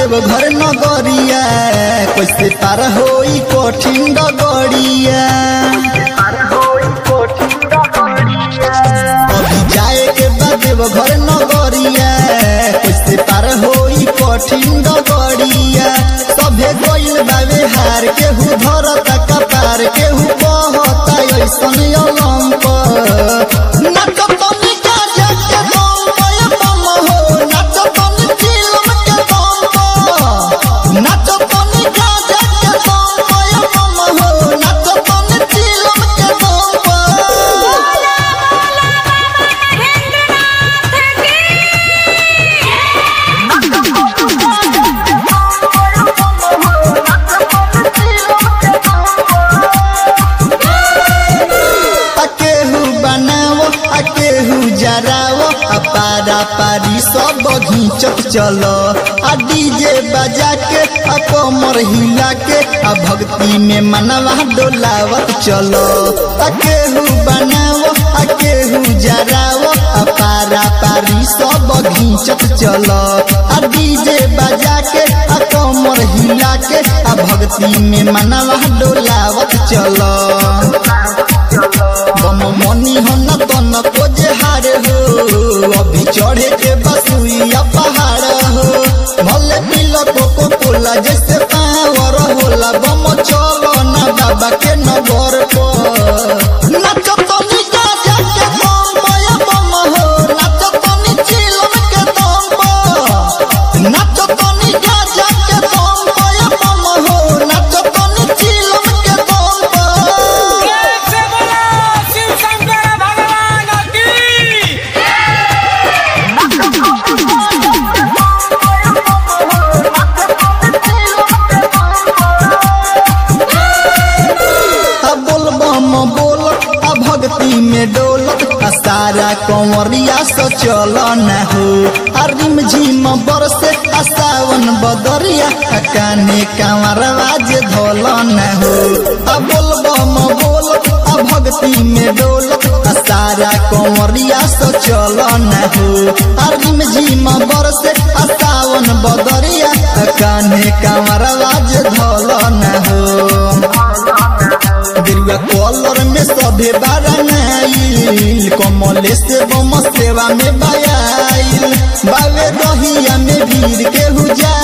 देव घर नगरिया कैसे पार होई कठिन डगरिया अभी जाए के बाद देव घर नगरिया कैसे पार होई कठिन डगरिया सभे गइल बावे हार केहू धरता कपार केहू बहता ऐसन अलंक नाच तनी गाजा के दम पे बम हो नाच तनी चिलम के दम पे नाच तनी गाजा के दम पे बम हो नाच तनी चिलम के दम पे अकेहू बनाओ अकेहू जराओ आ पारा पारी सब घींचत चलो आ डीजे बजा के आ कमर हिला के आ भक्ति में मनवा डोलावत चलो अकेहू बनाओ अकेहू जराओ आ पारा पारी सब घींचत चलो आ डीजे बजा के आ कमर हिला के आ भक्ति में मनवा डोलावत चलो बम मनी हो न तो न कोजे हार हो अभी चढ़े के बसुइया पहाड़ हो भले पिलो कोको कोला जैसे पावर होला बम चलो ना बाबा के नगर पर नाचो तनी गाजा के दम पे बम हो नाचो तनी चिलम के दम पर नाचो तनी गाजा के दम पे बम हो नाचो तनी चिलम के दम पर से बोलो शिव शंकर भगवान की आ बोल बम बोल आ भक्ति में डोलत आ सारा कंवरिया से चल न हो आ रिम झिम बरसे आ सावन बदरिया आ काने कंवरवा जे धोल न हो आ बोल बम बोल आ भक्ति में डोलत आ सारा कंवरिया से चल न हो आ रिम झिम बरसे आ सावन बदरिया आ काने कंवरवा जे धोल न हो गेरुआ कलर में सभे बारानाइल कमले से बम सेवा में बायाइल बावे दहिया में भीड़ केहू जा